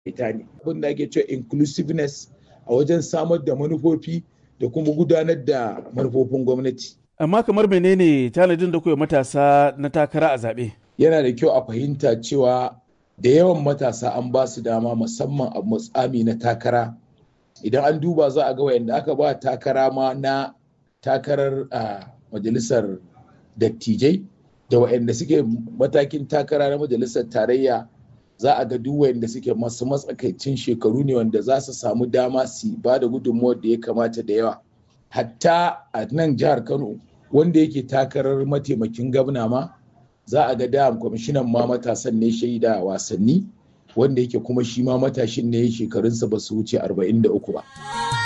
ita ne abin da ake cewa inclusiveness a wajen samar da manufofi da kuma gudanar da manufofin gwamnati amma kamar menene tanadin da kuwa matasa na takara a zaɓe yana da kyau a fahimta cewa da yawan matasa an ba su dama musamman a matsami na takara idan an duba za a ga wayanda aka ba takara ma na takarar a majalisar dattijai da wayanda suke matakin takara na majalisar tarayya za a ga duk wayanda suke masu matsakaicin shekaru ne wanda za su samu dama su ba da gudunmuwar da ya kamata da yawa hatta a nan jihar kano wanda yake takarar mataimakin gwamna ma za a ga da kwamishinan ma matasan ne shaida wasanni wanda yake kuma shi ma matashin ne shekarunsa ba su wuce 43 ba.